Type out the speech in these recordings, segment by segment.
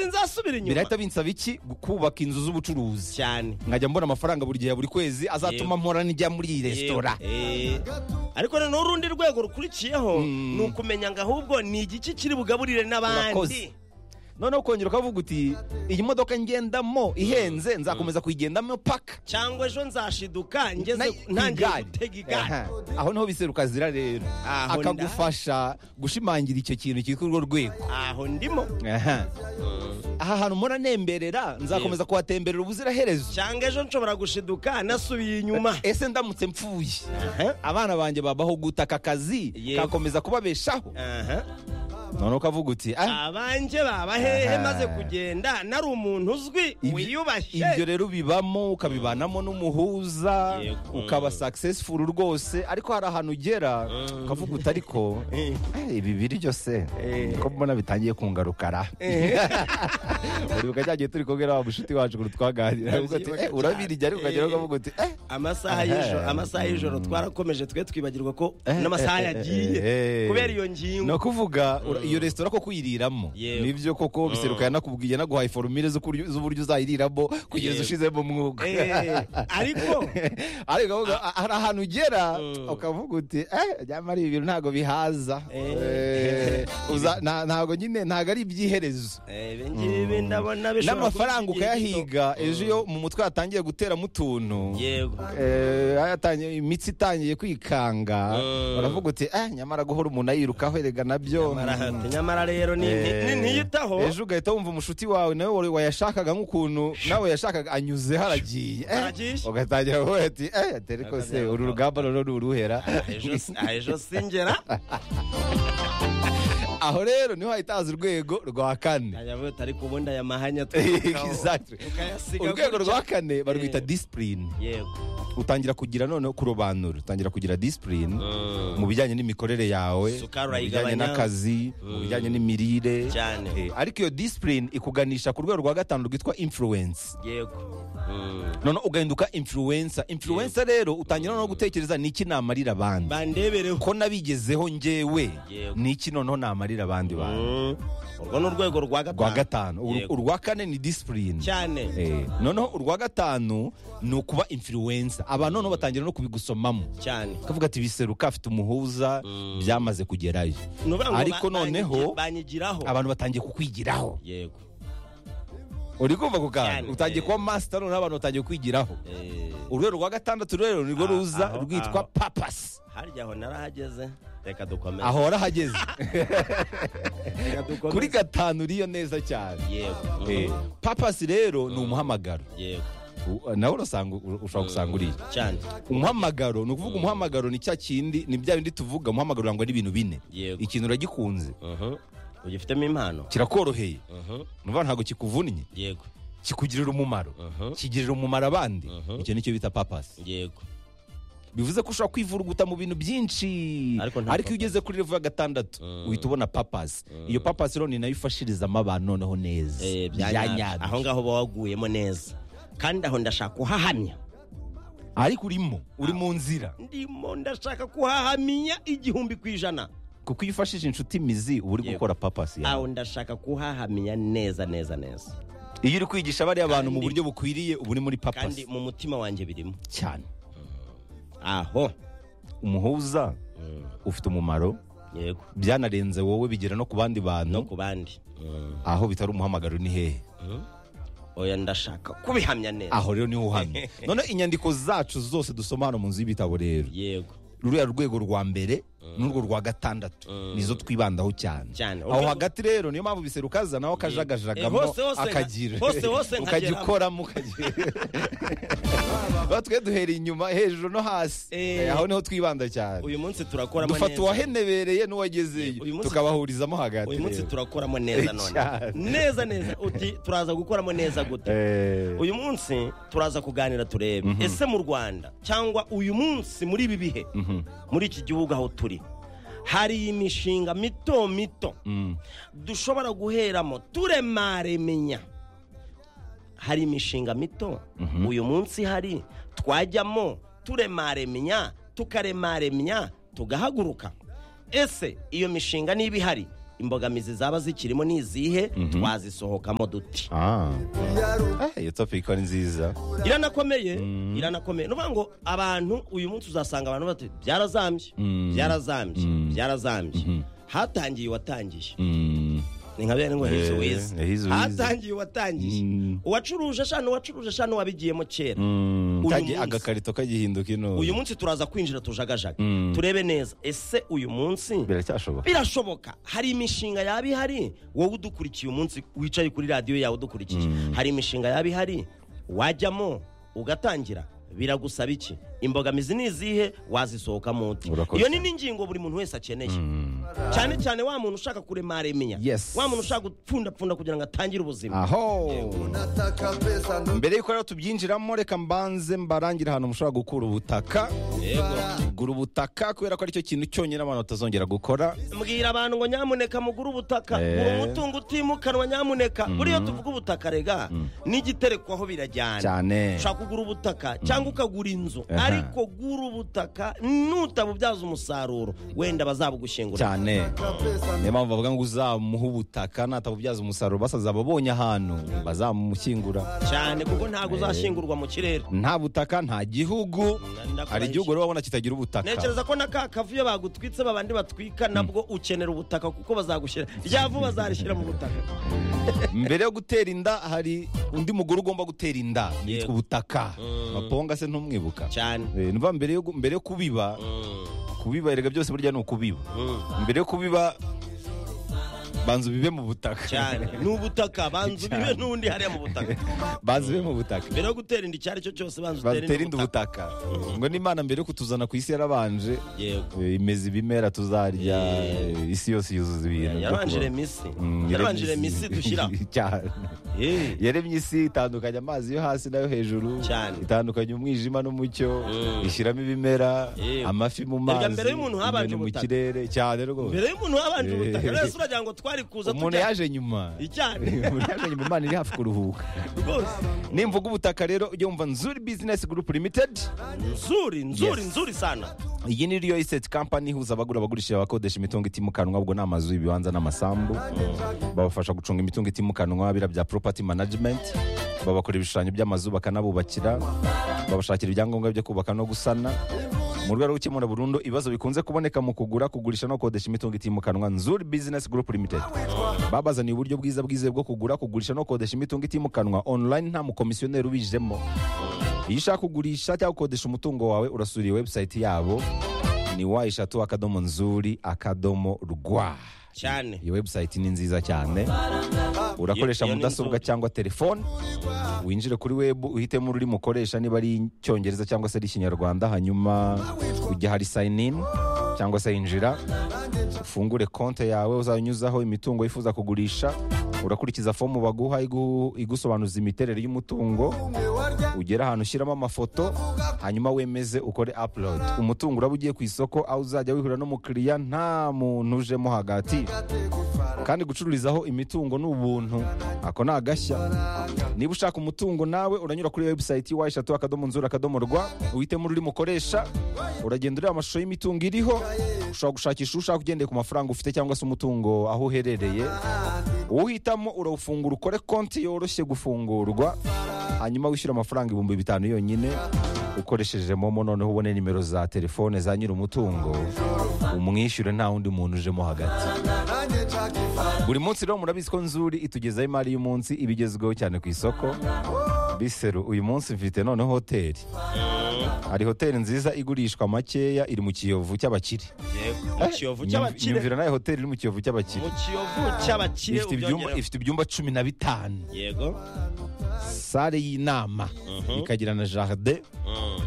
sinzasubira inyuma birahita binsaba iki kubaka inzu z'ubucuruzi cyane nkajya mbona amafaranga buri gihe buri kwezi azatuma mpora n'ijya muri iyi resitora Eh, ariko noneho urundi rwego rukurikiyeho ni ukumenya ngo ahubwo ni igiki kiri bugaburire n'abandi Urakoze. noneho ukongera ukavuga uti iyi modoka ngendamo ihenze nzakomeza kuyigendamo paka cyangwa ejo nzashiduka Na- ngeze ntangiye igare. gutega igare Aha. aho niho biseruka zira rero Aho nda- akagufasha gushimangira icyo kintu kiri kuri urwo rwego aho ndimo Aha. aha hantu murantemberera nzakomeza kuhatemberera ubuziraherezo cyangwa ejo nshobora gushiduka nasubiye inyuma ese ndamutse mpfuye abana banjye babaho gutaka akazi Yego. kakomeza kubabeshaho Aha. noneho ukavuga uti ah abanjye baba hehe Aha. maze kugenda nari umuntu uzwi ibyo- ibyo wiyubashye rero ubibamo ukabibanamo n'umuhuza Yego. ukaba successful rwose ariko hari ahantu ugera ukavuga uti ariko Eh. eh, ibi biryo se ko mbona bitangiye kungarukara uribuka cya gihe turi kumwe na wa mushuti wacu ngo twaganira avuga ati Ndabyibuka "Eh, urabirya ariko ukagera cyane. ukavuga uti eh amasaha y'ijoro amasaha y'ijoro twarakomeje twe twibagirwa ko n'amasaha yagiye kubera iyo ni ngingo ukuvuga ura- iyo resitora ko kuyiriramo Yego. nibyo koko biseruka yanakubwiye naguhaye forumire z'ukuryo- z'uburyo uzayiriramo kugeza Yego. ushizemo umwuga Eh, ariko ariko ukavuga, "Ah, hari ahantu ugera ukavuga uti eh nyamara ibi bintu ntabwo bihaza Eh. Eh, uza- nta- ntabwo nyine ntabwo ari iby'iherezo Eh, ibi ngibi ndabona bishobora kuba n'amafaranga igihe gito. ukayahiga ejo iyo mu mutwe yatangiye guteramo utuntu yego Eh, ayatangiye- imitsi itangiye kwikanga Mm. uravuga uti eh nyamara guhora umuntu ayirukaho erega nabyo Nyamara- nyamara rero ni ni- ni- ntiyitaho ejo ugahita wumva umushuti wawe nawe wari wayashakaga nk'ukuntu nawe yashakaga anyuze haragiye Eh, Haragiye. ugatangira kuvuga ati eh atari ko se uru rugamba rero ni uruhera Ejo si- ah, ejo singera aho rero niho hahitaza urwego rwa kane ajya avuga ati, ariko ubundi aya mahanya Exactly. Ukayasiga urwego gutya. rwa kane barwita Eh. disipurine yego utangira kugira noneho kurobanura utangira kugira disipurine Mm. mu bijyanye n'imikorere yawe Isukari mu urayigabanya. bijyanye n'akazi mu bijyanye n'imirire Cyane. Eh, ariko iyo disipurine ikuganisha ku rwego rwa gatanu rwitwa influence yego noneho ugahinduka influencer influencer rero utangira noneho gutekereza niki namarira abandi bandebereho ko nabigezeho njyewe Yego. niki noneho namarira abandi bantu Mm. urwo ni urwego rwa gatanu rwa gatanu Ur- Yego. urwa kane ni disipurine cyane Eh, noneho urwa gatanu ni ukuba influencer abantu noneho batangira no kubigusomamo cyane kavuga ati biseruka afite umuhuza byamaze kugerayo Ni ukuvuga ngo ariko ba- noneho banyi- banyigiraho abantu batangiye kukwigiraho yego uri kumva ku Cyane. kantu utangiye Eh. kuba masita noneho abantu batangiye kwigiraho Eh, urwego rwa gatandatu rero nirwo Ah, ruza aho- rwitwa aho. papasi harya aho narahageze reka dukomeze aho warahageze Reka dukomeze. kuri gatanu uriyo neza cyane yego Eh, papasi rero ni umuhamagaro yego U- nawe urasanga u- ushobora gusanga uriya cyane umuhamagaro ni ukuvuga umuhamagaro ni cya kindi ni bya bindi tuvuga umuhamagaro urangwa n'ibintu bine Yego. ikintu uragikunze Mhm. ugifitemo impano kirakoroheye Mhm. numva ntabwo kikuvunnye yego kikugirira umumaro Mhm. kigirira umumaro abandi Mhm. icyo nicyo bita papasi yego bivuze ko ushobora kwivuruguta mu bintu byinshi Ariko nta ariko papasi. iyo ugeze kuri revo ya gatandatu uhita ubona papasi iyo papasi rero ni nayo ifashirizamo abantu noneho neza Eh, bya bya nyabyo. aho nyabyo ngaho uba waguyemo neza kandi aho ndashaka kuhahamya ariko urimo uri mu nzira ndimo ndashaka kuhahamya igihumbi ku ijana kuko iyo ufashije inshuti imizi uba uri Yego. gukora papasi yawe aho ndashaka kuhahamya neza neza neza iyo uri kwigisha bariya bantu mu Kandi- buryo bukwiriye uba uri muri kandi papasi mu mutima wanjye birimo cyane aho umuhuza ufite umumaro yego byanarenze wowe bigera no ku bandi no bantu ku bandi Mm. aho bitari umuhamagaro ni hehe oya ndashaka kubihamya neza aho rero niho uhamye noneho inyandiko zacu zose dusoma hano mu nzu y'ibitabo rero yego ruriya rwego rwa mbere n'urwo rwa gatandatu nizo twibandaho cyane Cyane. aho Urwego- hagati rero niyo mpamvu biserukaza nawe akajagajagamo Eh, hose, hose nka- akagira hose, hose nkageramo. ukajya ukoramo ukagira Ba twe duhera inyuma hejuru no hasi Eh. Eh, aho niho twibanda cyane uyu munsi turakoramo dufata neza. uwahenebereye n'uwagezeyo Uyu munsi- tukabahurizamo hagati uyu munsi rero. turakoramo neza none Cyane. neza neza uti turaza gukoramo neza gute Eh, uyu munsi turaza kuganira turebe ese mu rwanda cyangwa uyu munsi muri ibi bihe muri iki gihugu aho turi hari imishinga mito mito mm, dushobora guheramo turemaremenya hari imishinga mito uyu munsi hari twajyamo turemaremenya tukaremaremenya tugahaguruka ese iyo mishinga niba ihari imbogamizi zaba zikirimo ni izihe twazisohokamo duti Ah. Eh, iyo topic ni nziza iranakomeye iranakomeye ni ukuvuga ngo abantu uyu munsi uzasanga abantu bati byarazambye byarazambye byarazambye hatangiye uwatangiye Mm. ni nka bene ngo hizi Eh, wize hizi wize. hatangiye uwatangiye Mm. uwacuruje shana uwacuruje shana wabigiyemo kera Mm. Uyu Kagiye munsi. agakarito kagihinduka ino uyu munsi turaza kwinjira tujagajaga Mm. turebe neza ese uyu munsi biracyashoboka birashoboka hari imishinga yaba ihari wowe udukurikiye umunsi wicaye kuri radiyo yawe udukurikiye hari imishinga yaba ihari wajyamo ugatangira biragusaba iki imbogamizi ni izihe wazisohokamo uti Urakoze. iyo ni n'ingingo buri muntu wese akeneye cyane cyane wa muntu ushaka kuremaremenya Yes. wa muntu ushaka gupfundapfunda kugira ngo atangire ubuzima aho nataka pesa ndo mbere yuko rero tubyinjiramo reka mbanze mbarangira ahantu mushobora gukura ubutaka gura ubutaka kubera ko aricyo kintu cyonyine abantu batazongera gukora mbwira abantu ngo nyamuneka mugure ubutaka Eh. gura umutungo utimukanwa nyamuneka buriya tuvuga ubutaka rega n'igiterekwaho birajyana cyane ushaka kugura ubutaka cyangwa ukagura inzu Aha. ariko gura ubutaka nutabubyaza umusaruro wenda bazabugushyingura cyane niyo mpamvu bavuga ngo uzamuhe ubutaka natabubyaza umusaruro basaza babonye ahantu bazamushyingura cyane kuko ntabwo uzashyingurwa mu kirere nta butaka nta gihugu Ndakurahisha. hari igihugu rero wabona kitagira ubutaka ntekereza ko na ka kavu iyo bagutwitse babandi batwika nabwo ukenera ubutaka kuko bazagushyira rya vu bazarishyira mu butaka mbere yo gutera inda hari undi mugore ugomba gutera inda yitwa Yego. ubutaka maponga se ntumwibuka cyane Eh, numva mbere yo gu- mbere yo kubiba kubiba erega byose burya ni ukubiba mbere yo kubiba banza ubibe mu butaka cyane ni ubutaka banza ubibe Cyane. n'undi hariya mu butaka banza ubibe mu butaka mbere yo gutera inda icyo ari cyo cyose banza batera utere inda ubutaka ngo n'imana mbere yo kutuzana ku isi yarabanje yego eh, imeza ibimera tuzarya Yeah. eh, isi yose yuzuza ibintu byo yarabanjire kubaho. misi Mm, yarabanjire misi dushyira Cyane. Eh. yaremye isi itandukanya amazi yo hasi n'ayo hejuru Cyane. itandukanya umwijima n'umucyo ishyiramo ibimera Eh. amafi mu Erega mazi mbere y'umuntu habanje inyoni mu ubutaka. kirere cyane rwose mbere y'umuntu wabanje ubutaka Eh. rero uragira ngo twari kuza umuntu tujya yaje nyuma icyarimwe umuntu yaje nyuma imana iri hafi kuruhuka rwose nimvuga ubutaka rero ujye wumva nzuri bizinesi gurupu limitedi nzuri nzuri Yes. nzuri sana iyi ni riyo iseti kampani ihuza abagura abagurisha abakodesha imitungo itimukanwa ubwo ni amazu ibibanza n'amasambu babafasha gucunga imitungo itimukanwa bira bya poropati manajimenti babakora ibishushanyo by'amazu bakanabubakira babashakira ibyangombwa byo kubaka no gusana mu rwego rwo gukemura burundu ibibazo bikunze kuboneka mu kugura kugurisha no gukodesha imitungo itimukanwa nzuri bizinesi gurupu limitedi babazaniye uburyo bwiza bwizewe bwo kugura kugurisha no gukodesha imitungo itimukanwa online nta mukomisiyoneri ubijemo iyo ushaka kugurisha cyangwa gukodesha umutungo wawe urasura iyi webusayiti yabo ni wa eshatu akadomo nzuri akadomo rwa cyane iyi webusayiti ni nziza cyane urakoresha Iyo- iyo ni mudasobwa nzuri. cyangwa telefone winjire kuri webu uhitemo ururimi ukoresha niba ari icyongereza cyangwa se ari ikinyarwanda hanyuma ujya hari sayini ini cyangwa se yinjira ufungure konti yawe uzanyuzaho imitungo yifuza kugurisha urakurikiza fomu baguha igu- igusobanuza imiterere y'umutungo ugera ahantu ushyiramo amafoto hanyuma wemeze ukore upload umutungo uraba ugiye ku isoko aho uzajya wihura n'umukiriya nta muntu ujemo hagati kandi gucururizaho imitungo ni ubuntu ako ni agashya niba ushaka umutungo nawe uranyura kuri webusayiti wa eshatu akadomo nzura akadomo rwa uhitemo ururimi ukoresha uragenda ureba amashusho y'imitungo iriho ushobora gushakisha uwo ushaka ugendeye ku mafaranga ufite cyangwa se umutungo aho uherereye uhitamo urawufungura ukore konti yoroshye gufungurwa hanyuma wishyura amafaranga ibihumbi bitanu yonyine ukoresheje momo noneho ubone nimero za telefone za nyir'umutungo umwishyure nta wundi muntu ujemo hagati nanjye nshaka buri munsi rero murabizi ko nzuri itugezaho imari y'umunsi ibigezweho cyane ku isoko biseru uyu munsi mfite noneho hoteli hari hoteli nziza igurishwa makeya iri mu kiyovu cy'abakire yego mu kiyovu cy'abakire nyumvira nayo hoteli iri mu kiyovu cy'abakire mu kiyovu cy'abakire ifite ibyumba- ubyongereho ifite ibyumba cumi na bitanu yego sale y'inama ikagira na jaride Mm,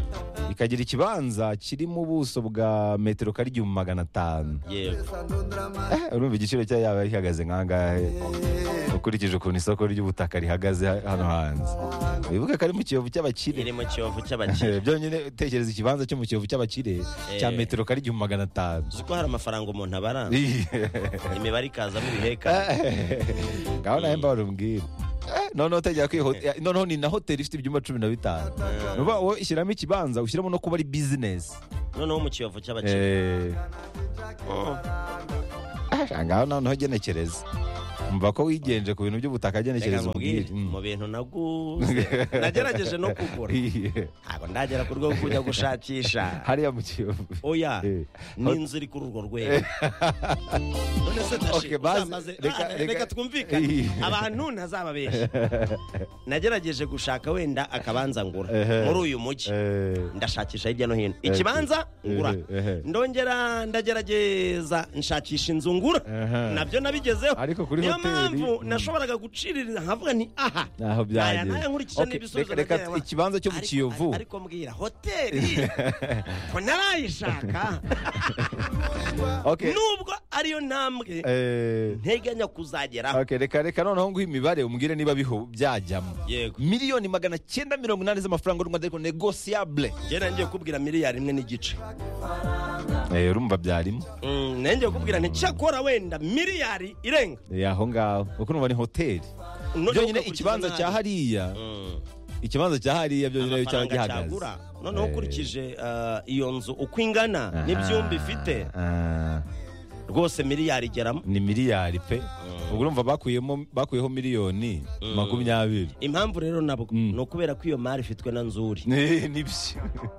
ikagira ikibanza kirimo ubuso bwa metero kari igihumbi magana atanu yego Eh, urumva igiciro cyayo yaba gihagaze nkangahe ukurikije ukuntu isoko ry'ubutaka rihagaze ha- hano hanze wibuke ko ari mu kiyovu cy'abakire iri mu kiyovu cy'abakire Eh, byonyine utekereza ikibanza cyo mu kiyovu cy'abakire cya Eh. metero kari igihumbi magana atanu uzi ko hari amafaranga umuntu abara imibare ikazamo ibiheka ngaho nawe mbarumbwira Eh, noneho utegera ko iyi hot- eh, noneho ni na hoteli ifite ibyumba cumi na bitanu ni ukuvuga wowe ishyiramo ikibanza ushyiramo no kuba ari bizinesi noneho mu kiyovu cy'abakire Eh, Mm. eh, ngaho noneho genekereza mva ko wigenje ku bintu by'ubutaka Reka genekereza nkubwire, umbwire mu bintu naguze nagerageje no kugura Iye. ntabwo ndagera ku rwego kujya gushakisha hariya mu kiyovu oya Eh. n'inzu iri kuri urwo rwego none se Okay, ndashima baze- uzamaze- reka- Ah, reka- reka twumvikane Iye. abantu ntazababeshya nagerageje gushaka wenda akabanza ngura Ehe. muri uyu mujyi Eh, ndashakisha hirya no hino ikibanza ngura ehe. ndongera ndagerageza nshakisha inzu ngura Aha. nabyo nabigezeho Ariko kuri niyo hoteli, mpamvu mm. nashoboraga gucirira nkavuga nti aha aya naho byageze naya nkurikije Okay, n'ibisubizo reka- reka nagiye- ikibanza cyo mu Ariko- kiyovu ariko mbwira hoteli ko narayishaka Okay, nubwo ariyo ntambwe eh, nteganya kuzageraho okay, reka reka noneho nguhe imibare umbwire niba biho byajyamo yego miliyoni magana cyenda mirongo inani z'amafaranga y'u Rwanda ariko negosiyabule ngera ngiye kubwira miliyari imwe n'igice urumva byarimo Mm, nenge kubwira nti cyakora wenda miliyari irenga Eh, aho ngaho kuko numva ni hoteli Noneho byonyine ugakurikira ikibanza n'ahandi. cya hariya Mm. ikibanza cya hariya byonyine cyaba amafaranga gihagaze cyagura noneho Eh, ukurikije ah, iyo nzu uko ingana aha, n'ibyumba ifite ah, rwose miliyari igeramo ni miliyari pe ubwo urumva bakuyemo bakuyeho miliyoni makumyabiri impamvu rero nabwo Mm. ni ukubera ko iyo mari ifitwe na nzuri Ni- nibyo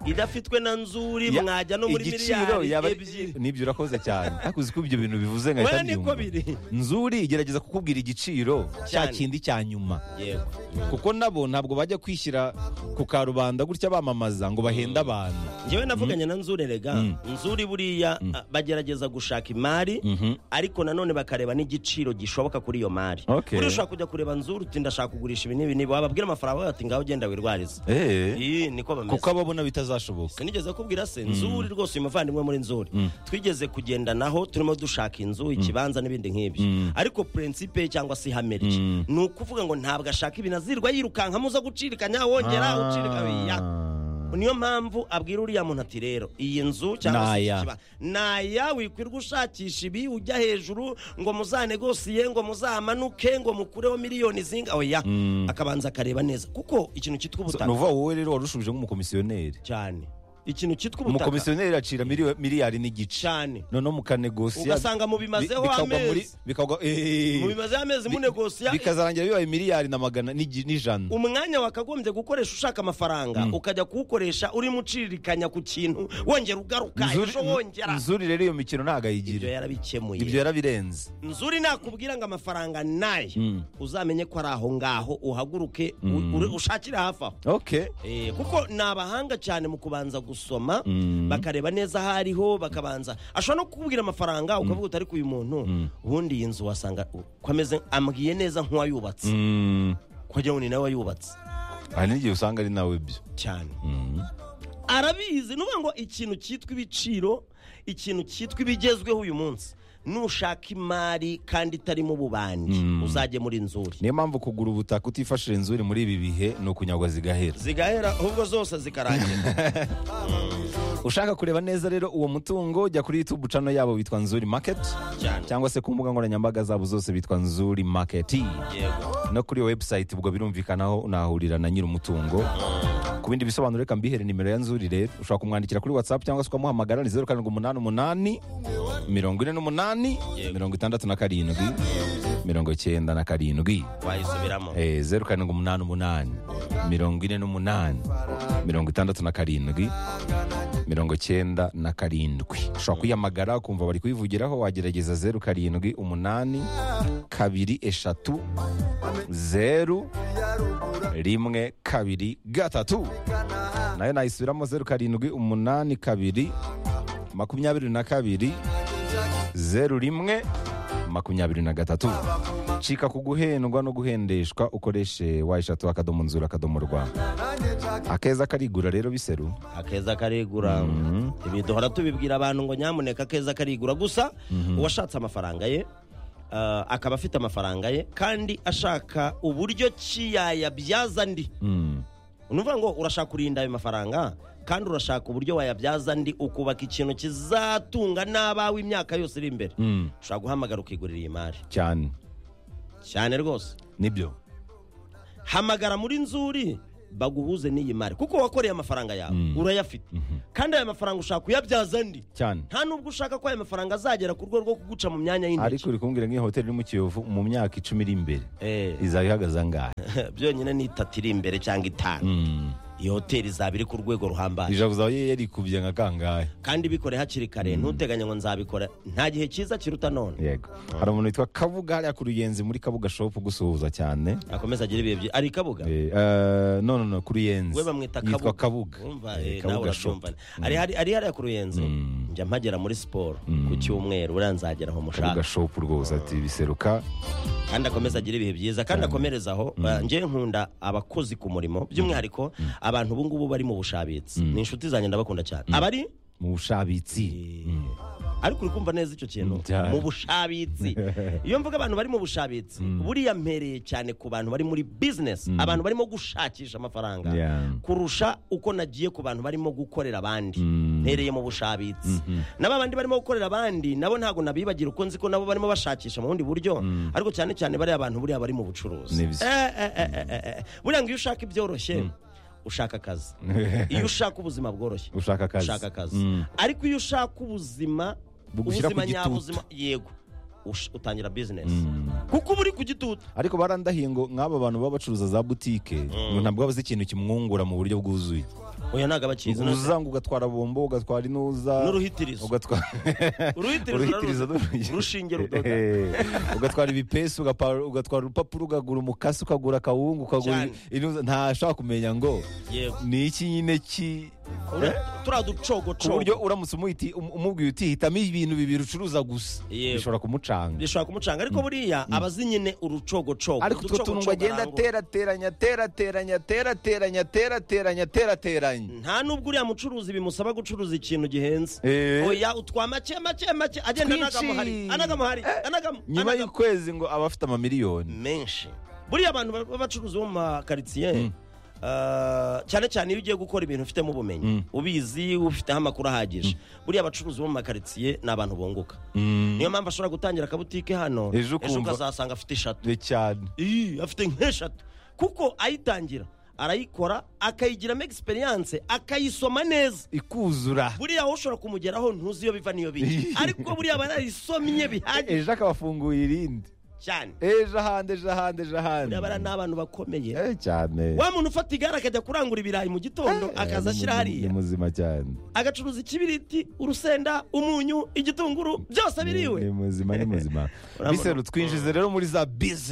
idafitwe na nzuri Ya- mwajya no muri igiciro yaba miliyari ebyiri nibyo urakoze cyane ariko uzi ko ibyo bintu bivuze nkahita Oya, niko mbyumva. biri. nzuri igerageza kukubwira igiciro cya Cyane. kindi cya nyuma yego kuko nabo ntabwo bajya kwishyira ku karubanda gutya bamamaza ngo bahenda abantu njyewe navuganye na nzuri erega Mm. nzuri buriya ah, bagerageza gushaka imari Mhm. ariko nanone bakareba n'igiciro gishoboka kuri iyo mari Okay. buriya ushobora kujya kureba nzuri uti ndashaka kugurisha ibi n'ibi n'ibi wababwira amafaranga bawe bati ngaho ugenda wirwarize Eh, iyi niko bameze kuko ababona bitazashoboka sinigeze kubwira se nzuri rwose uyu muvandimwe muri nzuri twigeze kugendanaho turimo dushaka inzu ikibanza n'ibindi nk'ibyo ariko prinsipe ye cyangwa se ihame rye ni ukuvuga ngo ntabwo ashaka ibintu azirwa yirukanka muza gucirikanya wongera Ah. ucirika ya niyo mpamvu abwira uriya muntu ati rero iyi nzu cyangwa se Naya. iki kibanza naya wikwirwa ushakisha ibi ujya hejuru ngo muzanegosiye ngo muzamanuke ngo mukureho miliyoni zinga oya akabanza akareba neza kuko ikintu cyitwa ubutaka ni uvuga wowe rero wari ushubije nk'umukomisiyoneri cyane ikintu cyitwa ubutaka umukomisiyoneri acira miliyo- miliyari n'igice cyane noneho mukanegosiya ugasanga mubimazeho bi- bikagwa muri- amezi bikagwa- eh, mubimazeho amezi bi- munegosiya bikazarangira bibaye miliyari na magana n'igi- n'ijana umwanya wakagombye gukoresha ushaka amafaranga ukajya kuwukoresha urimo uciririkanya ku kintu wongera ugaruka Nzuri- ejo wongera nzuri rero iyo mikino ntabwo ibyo ayigira ibyo yarabikemuye yarabirenze nzuri nakubwira ngo amafaranga naye Mm. uzamenye ko ari aho ngaho uhaguruke u- ure- ushakire hafi aho okay Eh, kuko ni abahanga cyane mu kubanza gusoma Mm. bakareba neza aho ariho bakabanza ashobora no kukubwira amafaranga ukavuga uti ariko uyu muntu ubundi iyi nzu wasanga u- ko ameze ambwiye neza nk'uwayubatse Mm, ko njyewe ni nawe wayubatse hari n'igihe usanga ari nawe byo cyane Mm. arabizi nuvuga ngo ikintu cyitwa ibiciro ikintu cyitwa ibigezweho uyu munsi nushaka imari kandi itarimo ububandi uzajye muri nzuri niyo mpamvu kugura ubutaka utifashije inzuri muri ibi bihe ni ukunyagwa zigahera zigahera ahubwo zose zikarangira ushaka kureba neza rero uwo mutungo jya kuri youtube channel yabo bitwa nzuri market cyane cyangwa se ku mbuga nkoranyambaga zabo zose bitwa nzuri market yego no kuri iyo website ubwo birumvikanaho unahahurira na nyiri umutungo ku bindi bisobanuro reka mbihere nimero ya nzuri rero ushobora kumwandikira kuri whatsapp cyangwa se ukamuhamagara ni zeru karindwi umunani umunani mirongo ine n'umunani mirongo itandatu na karindwi mirongo icyenda na karindwi wayisubiramo Eh, zeru karindwi umunani umunani mirongo ine n'umunani mirongo itandatu na karindwi mirongo icyenda na karindwi ushobora kuyihamagara ukumva bari kuyivugiraho wagerageza zeru karindwi umunani kabiri eshatu zeru rimwe kabiri gatatu nayo nayisubiramo zeru karindwi umunani kabiri makumyabiri na kabiri zeru rimwe makumyabiri na gatatu cika ku guhendwa no guhendeshwa ukoreshe wa eshatu akadomo nzura akadomo rwa akeza karigura rero biseru akeza karigura ibi duhora tubibwira abantu ngo nyamuneka akeza karigura gusa uwashatse amafaranga ye ah, akaba afite amafaranga ye kandi ashaka uburyo ki yayabyaza andi Mm. ni ukuvuga ngo urashaka kurinda ayo mafaranga kandi urashaka uburyo wayabyaza andi ukubaka ikintu kizatunga n'abawe imyaka yose iri imbere Mm. ushobora guhamagara ukigurira iyi mari cyane cyane rwose nibyo hamagara muri nzuri baguhuze n'iyi mari kuko wakoreye amafaranga yawe urayafite kandi aya mafaranga ushaka kuyabyaza andi cyane nta nubwo ushaka ko aya mafaranga azagera ku rwego rwo kuguca mu myanya y'intoki ariko uri kumbwira nk'iyo hoteli iri mu kiyovu mu myaka icumi iri imbere Eh, izaba ihagaze angahe byonyine ni itatu iri imbere cyangwa itanu Mm. iyo hoteli izaba iri ku rwego ruhambaye ijabo zawe yarikubye nka kangahe kandi bikore hakiri kare ntuteganya ngo nzabikora nta gihe cyiza kiruta none yego hari umuntu witwa kabuga hariya ku ruyenzi muri kabuga shopu gusuhuza cyane akomeza agire ibihe byiza ari kabuga Eh, eh, no no no ku ruyenzi we bamwita yitwa kabuga Urumva, Eh, eh, nawe Shop. urabyumva ari hari- ari hariya ku ruyenzi Mm. njya mpagera muri siporo ku cyumweru uriya nzagera aho kabuga mushaka shopu rwose ati biseruka kandi akomeze agire ibihe byiza kandi akomereze aho Eh, njyewe nkunda abakozi ku murimo by'umwihariko abantu ubu ngubu bari mu bushabitsi ni inshuti zanjye ndabakunda cyane abari mu bushabitsi ariko uri kumva neza icyo kintu Cyane. mu bushabitsi iyo mvuga abantu bari mu bushabitsi buriya mpereye cyane ku bantu bari muri bizinesi abantu barimo gushakisha amafaranga Yeah. kurusha uko nagiye ku bantu barimo gukorera abandi Mm. mpereye mu bushabitsi nabo abandi barimo gukorera abandi nabo ntabwo nabibagira uko nzi ko nabo barimo bashakisha mu bundi buryo ariko cyane cyane bariya bantu buriya bari mu bucuruzi Ni byo. Eh, eh, eh, eh, eh, eh. buriya ngo iyo ushaka ibyoroshye ushaka akazi iyo ushaka ubuzima bworoshye ushaka akazi ushaka akazi Mm. ariko iyo ushaka ubuzima Bugushyira ku ubuzima gitutu. nyabuzima yego ush- utangira bizinesi Mm. kuko uba uri ku gitutu ariko barandahiye ngo nk'aba bantu baba bacuruza za butike ngo ntabwo bazi ikintu kimwungura mu buryo bwuzuye oya ntabwo aba cyiza uza ngo ugatwara bombo ugatwara inuza n'uruhitirizo ugatwara uruhitirizo n'urugi. urushinge rudoda Eh, ugatwara ibipesu ugapa- ugatwara urupapuro ukagura umukasi ukagura akawungu ukagura Cyane. inuza ntashaka kumenya ngo yego ni iki nyine ki Ura- turiya ku ducogocogo buryo uramutse umuhiti- um- umubwiye uti hitamo ibintu bibiri ucuruza gusa Yego. bishobora kumucanga bishobora kumucanga ariko buriya aba azi nyine urucogocogo ariko utwo tuntu ngo uducogocogo agenda arangura. aterateranya aterateranya aterateranya aterateranya aterateranya nta n'ubwo uriya mucuruzi bimusaba gucuruza ikintu gihenze Eh. oya utwa make make make agenda Twinshi. anagamuhari anagamuhari anagamu nyuma anagamu. y'ukwezi ngo aba afite amamiliyoni menshi buriya abantu ba- b'abacuruzi bo mu makaritsiye eh, cyane cyane iyo ugiye gukora ibintu ufitemo ubumenyi ubizi ufiteho amakuru ahagije buriya abacuruzi bo mu makaritsiye ni abantu bunguka niyo mpamvu ashobora gutangira akabutike hano Ejo ukumva- ukazasanga afite eshatu Ni cyane Ii, afite nk'eshatu kuko ayitangira arayikora akayigiramo egisperiyanse akayisoma neza ikuzura buriya wowe ushobora kumugeraho ntuzi iyo biva n'iyo bijya ariko buriya aba yarayisomye bihagije ejo akabafunguye irindi cyane ejo ahandi ejo ahandi ejo ahandi buriya bariya ni abantu bakomeye Eh, cyane wa muntu ufata igare akajya kurangura ibirayi mu gitondo akaza ashyira ni hariya muzima cyane agacuruza ikibiriti urusenda umunyu igitunguru byose ni biriwe muzima ni muzima Urabona? biseru twinjize rero muri za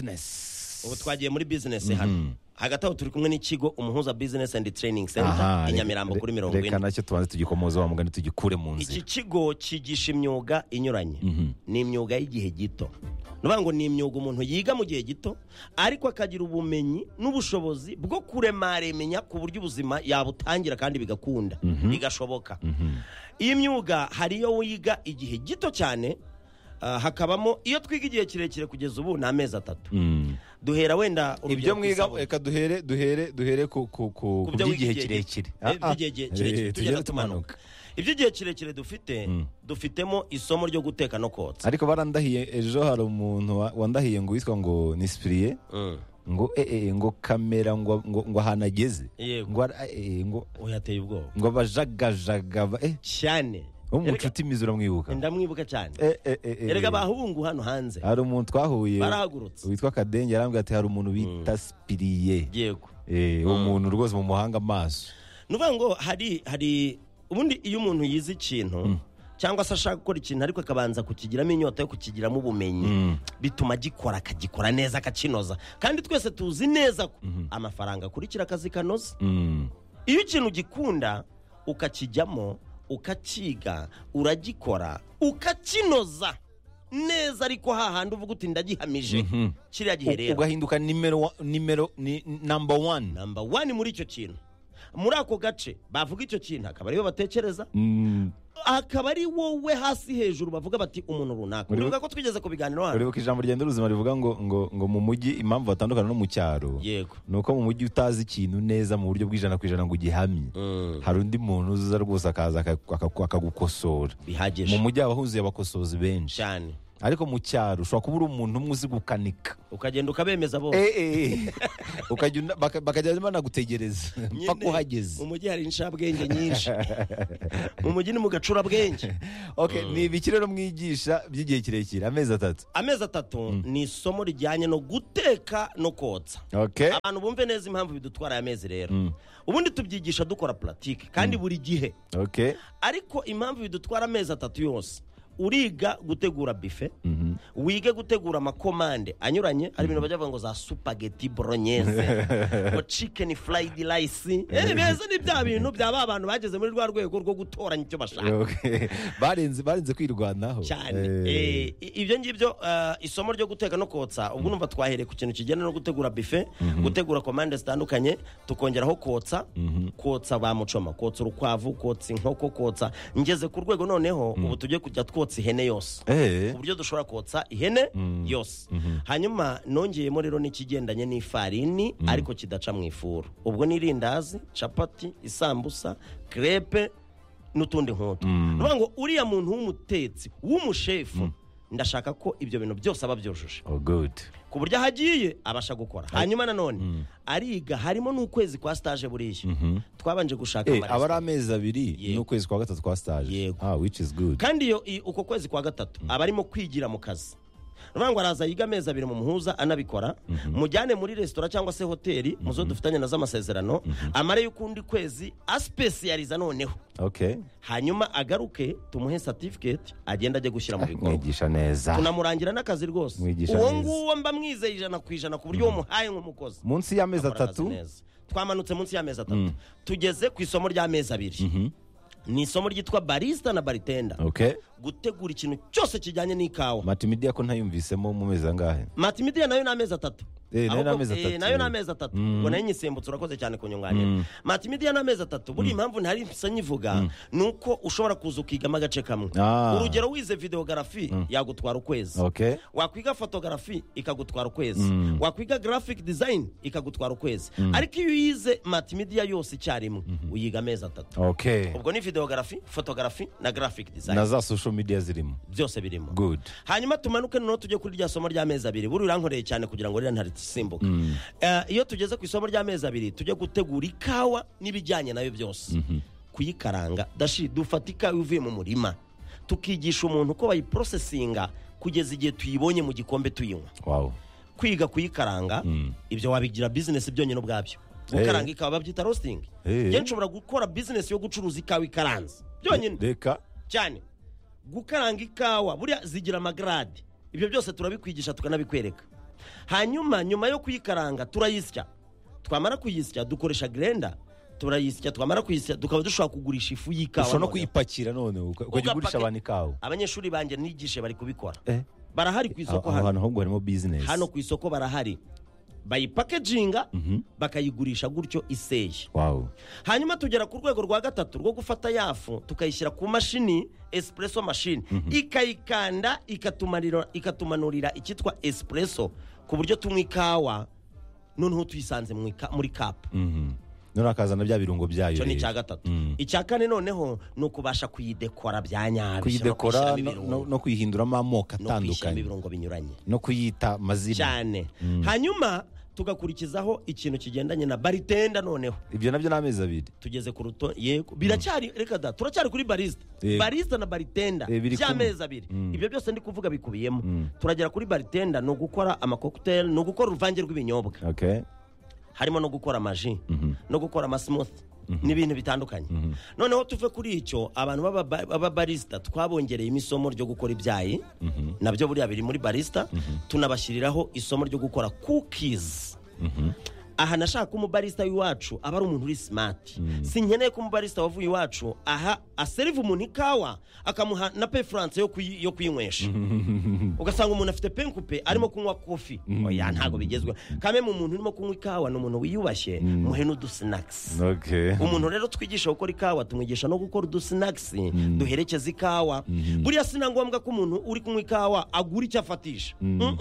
bizinesi ubu twagiye muri bizinesi hano hagati aho turi kumwe n'ikigo umuhuza bizinesi and training Aha, center i nyamirambo re- kuri mirongo reka ine nacyo tubanze tugikomoza wa mugani tugikure mu iki nzira kigo cyigisha imyuga inyuranye ni imyuga y'igihe gito ni ukuvuga ngo ni imyuga umuntu yiga mu gihe gito ariko akagira ubumenyi n'ubushobozi bwo kuremaremenya ku buryo ubuzima yabutangira kandi bigakunda bigashoboka iyi myuga hari iyo wiga igihe gito cyane ah, hakabamo iyo twiga igihe kirekire kugeza ubu ni amezi atatu Mm. duhera wenda urugero ibyo ku mwiga isabune. reka duhere duhere duhere ku ku ku Ku byo by'igihe wiga igihe gito. kirekire Eh, by'igihe kirekire, Eh, tugenda tugenda tumanuka. tumanuka iby'igihe kirekire dufite dufitemo isomo ryo guteka no kotsa ariko barandahiye ejo hari umuntu wa- wandahiye ngo witwa ngo ni sipiriye Mm. ngo eh, eh, ngo kamera ngo ngo ngo ahantu ageze Yego. ngo ara- eh, eh, ngo uyateye ubwoba ngo abajagajaga ba- eh cyane wo mu Erega- nshuti imizi uramwibuka ndamwibuka cyane Eh, eh, eh, eh, erega eh. bahungu hano hanze hari umuntu twahuye barahagurutse witwa kadenge yarambwira ati hari umuntu bita sipiriye yego Eh, uwo muntu rwose mu muhanga amaso ni ukuvuga ngo hari hari ubundi iyo umuntu yize ikintu cyangwa se ashaka gukora ikintu ariko akabanza kukigiramo inyota yo kukigiramo ubumenyi bituma agikora akagikora neza akakinoza kandi twese tuzi neza ko amafaranga akurikira akazi kanoza Mm. iyo ikintu ugikunda ukakijyamo ukakiga uragikora ukakinoza neza ariko hahandi uvuga uti ndagihamije kiriya gihe U- rero ugahinduka nimero wa- nimero ni namba wani namba wani muri icyo kintu muri ako gace bavuga icyo kintu akaba ariyo batekereza Mm. akaba ari wowe hasi hejuru bavuga bati umuntu runaka Uribuka- uribuka ko twigeze ku biganiro hano uribuka ijambo rigenda ruzima rivuga ngo ngo ngo mu mujyi impamvu batandukana no mu cyaro yego ni uko mu mujyi utazi ikintu neza mu buryo bw'ijana ku ijana ngo ugihamye hari undi muntu uza rwose akaza aka- aka- akagukosora mu bihagije mujyi haba huzuye abakosozi benshi cyane ariko mu cyaro ushobora kuba uri umuntu umwe uzi gukanika ukagenda ukabemeza bose Eh, eh, eh. ukajya una- baka- bakajya banagutegereza mpaka Nyine, uhageze mu mujyi hari inshabwenge nyinshi mu mujyi ni mu gacurabwenge Okay, ni ibiki rero mwigisha by'igihe kirekire amezi atatu amezi atatu ni isomo rijyanye no guteka no kotsa Okay. abantu bumve neza impamvu bidutwara aya mezi rero ubundi tubyigisha dukora puratike kandi buri gihe Okay. ariko impamvu bidutwara amezi atatu yose uriga gutegura bife wige gutegura amakomande anyuranye hari ibintu bajya bavuga ngo za supageti bolognese ngo chicken fried rice Eh, beza ni bya bintu bya ba bantu bageze muri rwa rwego rwo gutoranya icyo bashaka Okay. barenze barenze kwirwanaho cyane Eh, Eh, i- ibyo ngibyo eh, isomo ryo guteka no kotsa ubwo numva twahereye ku kintu kijyana no gutegura bife gutegura komande zitandukanye tukongeraho kotsa kotsa ba mucoma kotsa urukwavu kotsa inkoko kotsa ngeze ku rwego noneho ubu tujye kujya twotsa ihene yose eh, uburyo dushobora kotsa ihene yose hanyuma nongeyemo rero n'ikigendanye n'ifarini ariko kidaca mu ifuru ubwo ni irindazi capati isambusa crepe n'utundi nk'utu ni ukuvuga ngo uriya muntu w'umutetsi w'umushefu ndashaka ko ibyo bintu byose aba byujuje oh good ku buryo aho agiye abasha gukora hanyuma nanone ariga harimo n'ukwezi kwa stage buriya twabanje gushaka Eh, amaresitora. aba ari amezi abiri Yego. n'ukwezi kwa gatatu kwa stage Yego. ah which is good kandi iyo i- uko kwezi kwa gatatu aba arimo kwigira mu kazi uvuga ngo araza yiga amezi abiri mu muhuza anabikora mujyane muri resitora cyangwa se hoteli mu zo dufitanye na z'amasezerano amare y'ukundi kwezi asipesiyariza noneho okay hanyuma agaruke tumuhe certificate agenda ajye gushyira mu bikorwa mwigisha neza tunamurangira n'akazi rwose Mwigisha uwo neza. nguwo mba mwizeye ijana ku ijana ku buryo wamuhaye nk'umukozi munsi y'amezi Akora akazi atatu neza. twamanutse munsi y'amezi atatu tugeze ku isomo ry'amezi abiri ni isomo ryitwa barista na baritenda okay gutegura ikintu cyose kijyanye n'ikawa matimidia ko ntayumvisemo mu mezi angahe matimidiya nayo ni amezi atatu Eh, nayo ni Ahubwo- amezi eh, atatu. nayo ni amezi atatu ngo nayo nyisimbutse urakoze cyane kunyunganira matimidiya ni amezi atatu buriya impamvu ntari nsa nyivuga ni uko ushobora kuza ukigamo agace kamwe Ah. urugero wize videogarafi yagutwara ukwezi okay wakwiga fotogarafi ikagutwara ukwezi wakwiga graphic design ikagutwara ukwezi ariko iyo uyize matimidiya yose icyarimwe uyiga amezi atatu okay ubwo ni videogarafi fotogarafi na graphic na design za social media zirimo byose birimo good hanyuma tumanuke noneho tujye kuri rya somo ry'amezi abiri buriya urankoreye cyane kugira ngo ririya ntarisimbuke Eh, iyo tugeze ku isomo ry'amezi abiri tujye gutegura ikawa n'ibijyanye nayo byose kuyikaranga dashi dufata ikawa ivuye mu murima tukigisha umuntu uko bayiporosesinga kugeza igihe tuyibonye mu gikombe tuyinywa wow kwiga kuyikaranga ibyo wabigira bizinesi byonyine ubwabyo gukaranga ikawa babyita rositingi Eh. njye nshobora gukora bizinesi yo gucuruza ikawa ikaranze byonyine reka cyane gukaranga ikawa buriya zigira amagarade ibyo byose turabikwigisha tukanabikwereka hanyuma nyuma yo kuyikaranga turayisya twamara kuyisya dukoresha grenda turayisya twamara kuyisya tukaba dushobora kugurisha ifu y'ikawa ushobora no noneho. kuyipakira none uka- ukajya ugurisha Ugapake- abantu ikawa abanyeshuri banjye nigishe bari kubikora Eh. barahari ku isoko aho hano hantu ahubwo harimo business hano ku isoko barahari bayipakeginga bakayigurisha gutyo iseye wow hanyuma tugera ku rwego rwa gatatu rwo gufata yafu tukayishyira ku mashini esipureso mashini ikayikanda ikatumanira- ikatumanurira icyitwa esipureso ku buryo tunywa ikawa noneho tuyisanze mu ika- muri kapu Mhm. none akazana bya birungo byayo icyo ni rero. icya gatatu Mm. icya kane noneho ni ukubasha kuyidekora bya nyabyo kuyidekora no no- no- kuyishyiramo no kuyihinduramo amoko ibirungo- no kuyishyiramo atandukanye ibirungo binyuranye no kuyita amazina cyane hanyuma tugakurikizaho ikintu kigendanye na baritenda noneho ibyo nabyo ni amezi abiri tugeze ku ruto yego biracyari reka da turacyari kuri barista Yego. barista na baritenda Eh, biri by'amezi abiri Mm. ibyo byose ndi kuvuga bikubiyemo turagera kuri baritenda ni ugukora amakokuteri ni ugukora uruvange rw'ibinyobwa okay harimo no gukora amaji no gukora amasimuthi n'ibintu bitandukanye noneho tuve kuri icyo abantu b'aba- b'ababarisita twabongereyemo isomo ryo gukora ibyayi nabyo buriya biri muri barisita tunabashyiriraho isomo ryo gukora kukizi aha nashaka ko umubarisita w'iwacu aba ari umuntu uri simati sinkeneye ko umubarisita wavuye iwacu aha aseriva umuntu ikawa akamuha na pe furanse yo kuyi- yo kuyinywesha ugasanga umuntu afite penkupe arimo kunywa kofi oya ntabwo bigezweho kame mu muntu urimo kunywa ikawa ni umuntu wiyubashye muhe n'udusinakisi okay umuntu rero twigisha gukora ikawa tumwigisha no gukora udusinakisi duherekeza ikawa buriya si na ngombwa ko umuntu uri kunywa ikawa agura icyo afatisha Mm-mm.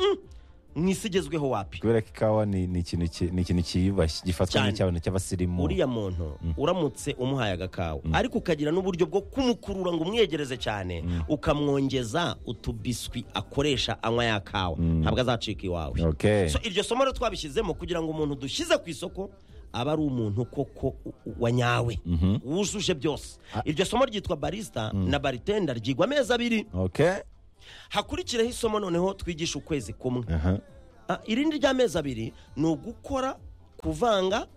mu isi igezweho wapi kubera ko ikawa ni ni ikintu ki- ni ikintu cyiyubashye gifatwa Cyane. nk'icyabona cy'abasirimu uriya muntu uramutse umuhaye agakawa ariko ukagira n'uburyo bwo kumukurura ngo umwegereze cyane ukamwongeza utubiswi akoresha anywa ya kawa ntabwo azacika iwawe Okay. So, iryo somo rero twabishyizemo kugira ngo umuntu dushyize ku isoko aba ari umuntu koko u- u- wanyawe wujuje byose iryo somo ryitwa barista na baritenda ryigwa amezi abiri okay hakurikiraho isomo noneho twigisha ukwezi kumwe aha Ah, irindi ry'amezi abiri ni ugukora kuvanga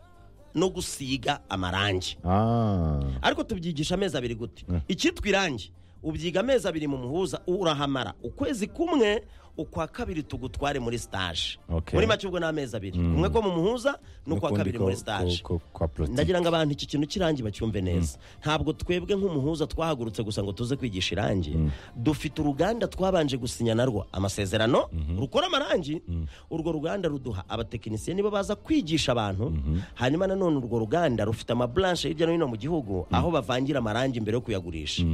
no gusiga amarangi ah ariko tubyigisha amezi abiri gute icyitwa irangi ubyiga amezi abiri mu muhuza urahamara ukwezi kumwe ukwa kabiri tugutware muri stage Okay. muri make ubwo ni amezi abiri kumwe ko mu muhuza n'ukwa N'ukundi kabiri ko- muri stage ko- ko- kwa politiki. ndagira ngo abantu iki kintu cy'irangi bacyumve neza ntabwo twebwe nk'umuhuza twahagurutse gusa ngo tuze kwigisha irangi dufite uruganda twabanje gusinya narwo amasezerano rukora amarangi urwo ruganda ruduha abatekinisiye nibo baza kwigisha abantu hanyuma nanone urwo ruganda rufite amaburanshe hirya no hino mu gihugu aho bavangira amarangi mbere yo kuyagurisha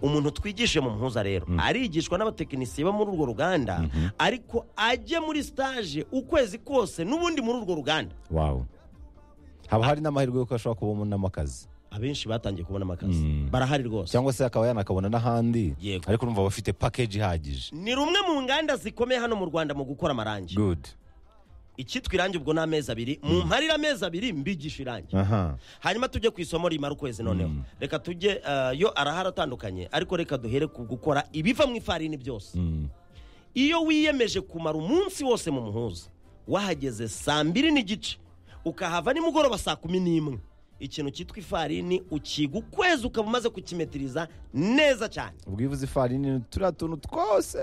umuntu twigishije mu muhuza rero arigishwa n'abatekinisiye bo muri urwo ruganda ariko ajye muri stage ukwezi kose n'ubundi muri urwo ruganda wow haba hari n'amahirwe yuko ashobora kubonamo akazi abenshi batangiye kubona amakazi barahari rwose cyangwa se akaba yanakabona n'ahandi Yego. ariko urumva aba afite package ihagije ni rumwe mu nganda zikomeye hano mu rwanda mu gukora amarangi good icyitwa irangi ubwo ni amezi abiri mu mparira amezi abiri mbigisha irangi aha hanyuma tujye ku isomo rimara ukwezi noneho reka tujye eh, yo arahari atandukanye ariko reka duhere ku gukora ibiva mu ifarini byose iyo wiyemeje kumara umunsi wose mu muhuza wahageze saa mbiri n'igice ukahava nimugoroba saa kumi n'imwe ikintu cyitwa ifarini ukiga ukwezi ukaba umaze kukimetiriza neza cyane ubwivuze ifarini turiya tuntu twose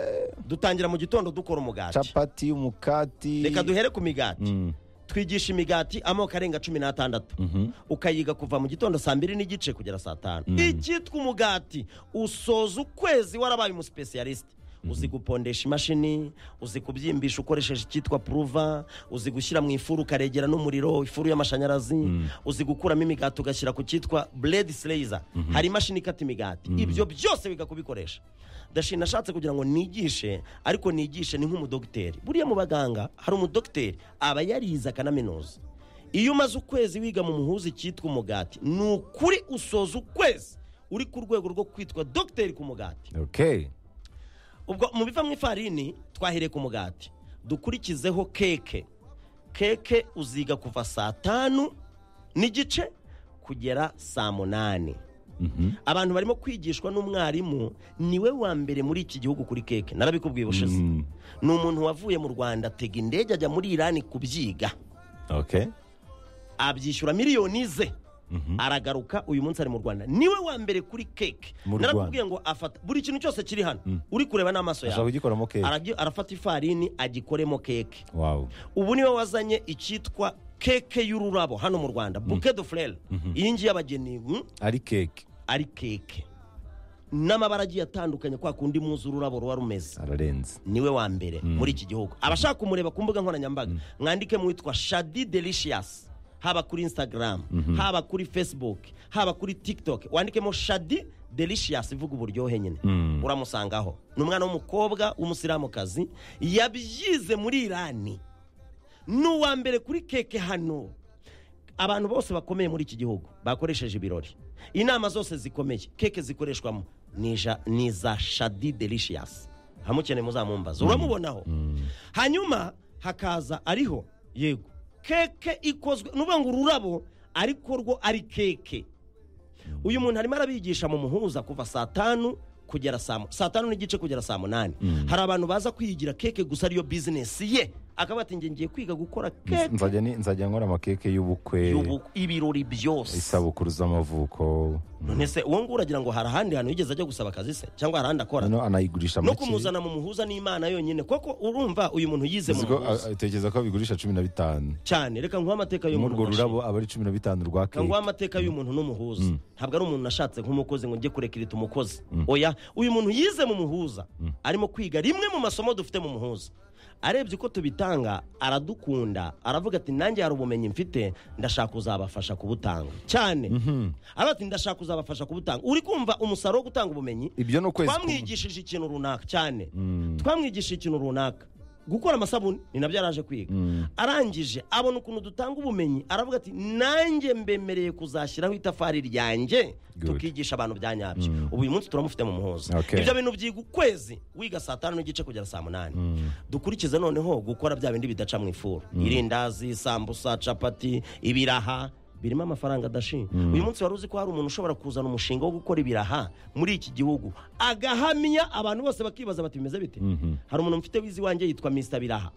dutangira mu gitondo dukora umugati capati umukati reka duhere ku migati twigisha imigati amoko arenga cumi n'atandatu ukayiga kuva mu gitondo saa mbiri n'igice kugera saa tanu icyitwa umugati usoza ukwezi warabaye umusipesiyalisite uzi gupondesha imashini uzi kubyimbisha ukoresheje icyitwa puruva uzi gushyira mu ifuru ukaregera n'umuriro ifuru y'amashanyarazi uzi gukuramo imigati ugashyira ku cyitwa buredi sireyiza hari imashini ikata imigati ibyo byose biga kubikoresha ndashima nashatse kugira ngo nigishe ariko nigishe ni nk'umudogiteri buriya mu baganga hari umudogiteri aba yarize akanaminuza iyo umaze ukwezi wiga mu muhuza icyitwa umugati ni ukuri usoza ukwezi uri ku rwego rwo kwitwa dogiteri ku mugati okay ubwo mu biva mu ifarini twahereye ku mugati dukurikizeho keke keke uziga kuva saa tanu n'igice kugera saa munani abantu barimo kwigishwa n'umwarimu niwe wa mbere muri iki gihugu kuri keke narabikubwiye ubushize ni umuntu wavuye mu rwanda atega indege ajya muri irani kubyiga okay abyishyura miliyoni ze aragaruka uyu munsi ari mu rwanda niwe wa mbere kuri keke Mu narakubwiye ngo afata buri kintu cyose kiri hano uri kureba n'amaso ashaka yawe kugikoramo keke Aragi- arafata ifarini agikoremo keke wow ubu niwe wazanye icyitwa keke y'ururabo hano mu rwanda buke do furere iyi ngiyi abageni mm, ari keke ari keke n'amabara agiye atandukanye kwa kundi muzi ururabo ruba rumeze ararenze niwe wa mbere muri iki gihugu abashaka kumureba ku mbuga nkoranyambaga mwandike mu witwa shadi delicious haba kuri instagram haba kuri facebook haba kuri tiktok wandikemo shadi delicious ivuga uburyohe nyine uramusangaho ni umwana w'umukobwa w'umusiramukazi yabyize muri irani ni uwa mbere kuri keke hano abantu bose bakomeye muri iki gihugu bakoresheje ibirori inama zose zikomeye keke zikoreshwamo ni iza- ni iza shadi delicious hamukeneye muzamumbaza uramubonaho hanyuma hakaza ariho yego keke ikozwe nuvuga ngo ururabo ariko rwo ari keke uyu muntu arimo arabigisha mu muhuza kuva saa tanu kugera saa mu- saa tanu n'igice kugera saa munani hari abantu baza kwiyigira keke gusa ariyo bizinesi ye akavuga ati "Njye ngiye kwiga gukora keke nzajya ni- nzajya nkora amakeke y'ubukwe y'ubu- ibirori byose isabukuru z'amavuko none se uwo nguwo uragira ngo hari ahandi hantu yigeze ajya gusaba akazi se cyangwa hari ahandi akora hano anayigurisha no make kumuzana mu muhuza n'imana yonyine koko urumva uyu muntu yize mu Uzi ko, muhuza a- tekereza ko bigurisha cumi na bitanu cyane reka nguhe amateka y'umuntu muri urwo gashira. rurabo aba ari cumi na bitanu rwa reka nguhe keke amateka y'umuntu n'umuhuza ntabwo ari umuntu nashatse nk'umukozi ngo njye kurekirita umukozi oya uyu muntu yize mu muhuza arimo kwiga rimwe mu masomo dufite mu muhuza arebye uko tubitanga aradukunda aravuga ati nanjye hari ubumenyi mfite ndashaka kuzabafasha kubutanga cyane aravuga ati ndashaka kuzabafasha kubutanga uri kumva umusaruro wo gutanga ubumenyi ibyo ni ukwezi kumwe. twamwigishije ikintu runaka cyane twamwigishije ikintu runaka gukora amasabune ni nabyo yaraje kwiga arangije abona ukuntu dutanga ubumenyi aravuga ati nanjye mbemereye kuzashyiraho itafari ryanjye Good. tukigisha abantu bya nyabyo ubu uyu munsi turamufite mu muhoza Okay. ibyo bintu byiga ukwezi wiga saa tanu n'igice kugera saa munani dukurikize noneho gukora bya bindi bidaca mu ifuru irindazi sambusa capati ibiraha birimo amafaranga adashi uyu munsi wari uzi ko hari umuntu ushobora kuzana umushinga wo gukora ibiraha muri iki gihugu agahamya abantu bose bakibaza bati bimeze bite hari umuntu mfite wizi wanjye yitwa mr biraha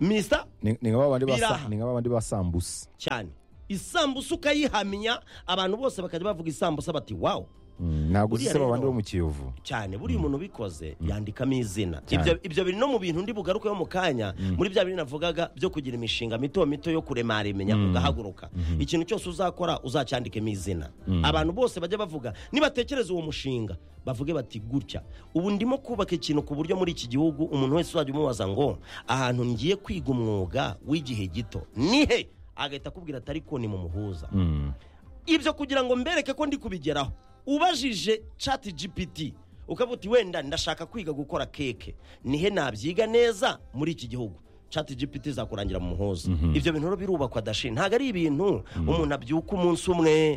mr ni ni nka babandi basa- Biraha. ni nka babandi basambusa cyane isambusa ukayihamya abantu bose bakajya bavuga isambusa bati wawu Mm, ntabwo uzi Buriya se babandi rero- bo mu kiyovu cyane buriya umuntu ubikoze yandikamo izina Cyane. Ibyo- ibyo biri no mu bintu ndi bugarukeho mu kanya muri bya biri navugaga byo kugira imishinga mito mito yo kuremaremenya ugahaguruka ikintu cyose uzakora uzacyandikemo izina abantu bose bajya bavuga nibatekereza uwo mushinga bavuge bati gutya ubu ndimo kubaka ikintu ku buryo muri iki gihugu umuntu wese uzajya umubaza ngo ahantu ngiye kwiga umwuga w'igihe gito ni he agahita akubwira ati ariko ni mu muhuza Mm. ibyo kugira ngo mbereke ko ndi kubigeraho ubajije chat gpt ukavuga uti wenda ndashaka kwiga gukora keke nihe nabyiga neza muri iki gihugu chat gpt zakurangira mu muhoza ibyo bintu rero birubakwa dashi ntabwo ari ibintu umuntu abyuka umunsi umwe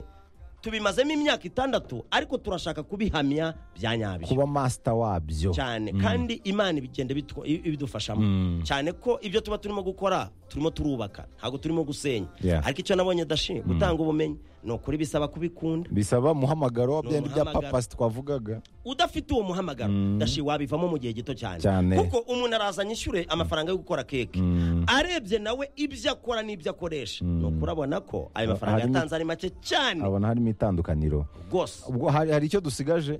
tubimazemo imyaka itandatu ariko turashaka kubihamya bya nyabyo kuba masita wabyo cyane kandi imana ibigenda bitwa- i- ibidufashamo cyane ko ibyo tuba turimo gukora turimo turubaka ntabwo turimo gusenya Yeah. ariko icyo nabonye dashi gutanga ubumenyi ni ukuri bisaba kubikunda bisaba muhamagaro wa Ni byandi bya umuhamagaro. papasi twavugaga udafite uwo muhamagaro dashi wabivamo mu gihe gito cyane Cyane. kuko umuntu araza anyishyure amafaranga yo gukora keke arebye nawe ibyo akora n'ibyo akoresha ni ukurabona ko ayo mafaranga harimo- yatanze ari make cyane abona harimo itandukaniro rwose ubwo hari hari icyo dusigaje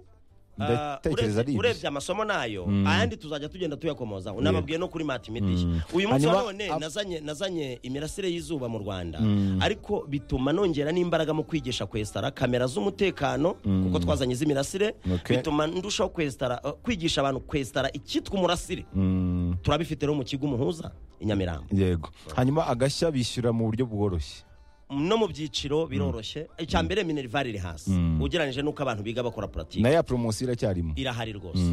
Ah, ndatekereza urebye ari ibyo. urebye amasomo nayo ayandi tuzajya tugenda tuyakomoza unababwiye no kuri matimidisha uyu munsi Hanyuma- wa none ab- nazanye nazanye imirasire y'izuba mu rwanda ariko bituma nongera n'imbaraga mu kwigisha kwesitara kamera z'umutekano kuko twazanye iz'imirasire Okay. bituma ndushaho kwesitara eh, kwigisha abantu kwesitara icyitwa umurasire Mm, turabifite rero mu kigo umuhuza i nyamirambo yego hanyuma agashya bishyura mu buryo bworoshye no mu byiciro biroroshye icya mbere minerivare iri hasi ugereranyije n'uko abantu biga bakora puratike nayo ya poromosiyo iracyarimo irahari rwose